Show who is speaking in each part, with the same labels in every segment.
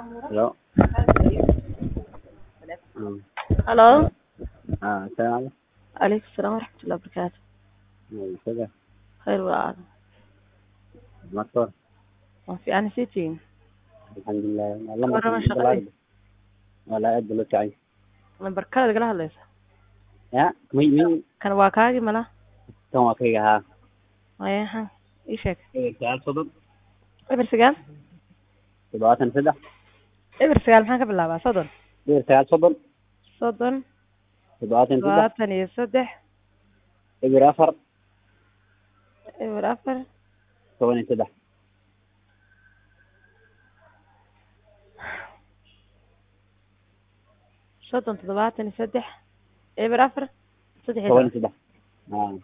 Speaker 1: Hello. Mm.
Speaker 2: Hello.
Speaker 1: Ah, السلام عليكم.
Speaker 2: عليكم السلام ورحمة الله وبركاته
Speaker 1: Mm, كده
Speaker 2: خير وعافية
Speaker 1: مطر
Speaker 2: ما في أنا سيتين
Speaker 1: الحمد لله والله
Speaker 2: مرة ما
Speaker 1: ما
Speaker 2: شغالين.
Speaker 1: ولا قد له تعي
Speaker 2: lambar kale lagala hadlaysa
Speaker 1: يا مي مي
Speaker 2: kan waa kaagii mala
Speaker 1: كم وقتها ها
Speaker 2: maya ha ii sheeg
Speaker 1: سؤال صدق
Speaker 2: eber sagaal
Speaker 1: تبعات سدح
Speaker 2: eber sagaal maxaan ka bilaabaa soddon
Speaker 1: سؤال صدق
Speaker 2: soddon
Speaker 1: تبعات سدح
Speaker 2: labaatan iyo saddex
Speaker 1: إبر أفر
Speaker 2: eber afar
Speaker 1: ثواني سدح
Speaker 2: soddon toddobaatan iyo saddex eber afar saddex iyo
Speaker 1: ثواني
Speaker 2: toban.
Speaker 1: سدح آه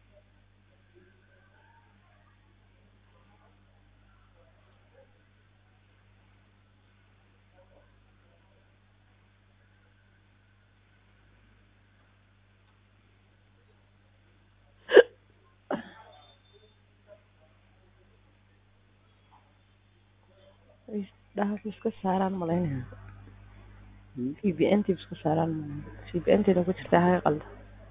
Speaker 2: dhahaas iska saaraan malaynaya
Speaker 1: Mm.
Speaker 2: v b n t iska saaraan v b n tda ku jirta haga qalda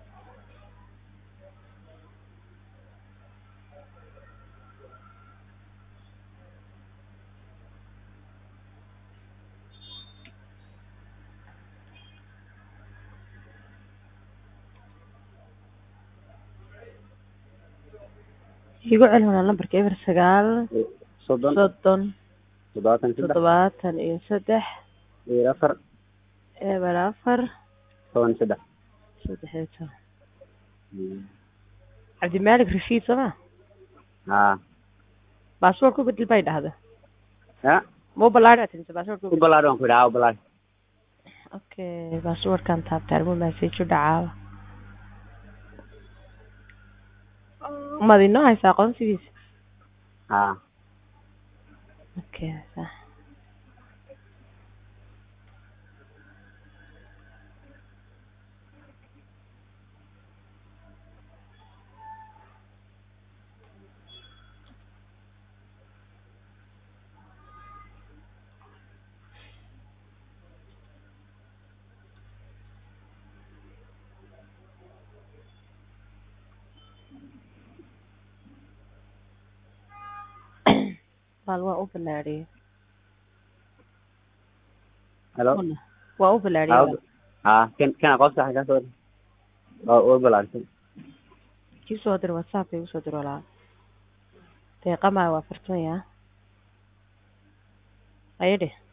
Speaker 2: igu celi wanaa lambarka eber sagaal
Speaker 1: صدق
Speaker 2: soddon
Speaker 1: تبعات سدح
Speaker 2: toddobaatan iyo saddex
Speaker 1: إبر أفر
Speaker 2: eber afar
Speaker 1: ثواني سدح
Speaker 2: saddex iyo toban
Speaker 1: Mm.
Speaker 2: cabdimalik rashiid sooma
Speaker 1: آه
Speaker 2: baasboort ku bedel bay dhahda
Speaker 1: يا
Speaker 2: mau balaadhi tinse baasboort ku bedel
Speaker 1: وبلاد وان كده وبلاد
Speaker 2: okay baasboortkan taabta arimo message u dhacaaba mad inoo haysa aqoonsigiisa
Speaker 1: آه
Speaker 2: okay sax bal waa u balaadhiyey
Speaker 1: هلو
Speaker 2: waa u balaadhiyey
Speaker 1: آه آه كان كان قصة حاجة صدق أو وبلاد
Speaker 2: kii soo dir whatsapp igu soo dir walaa deeqamaa waa fartanya ayadhe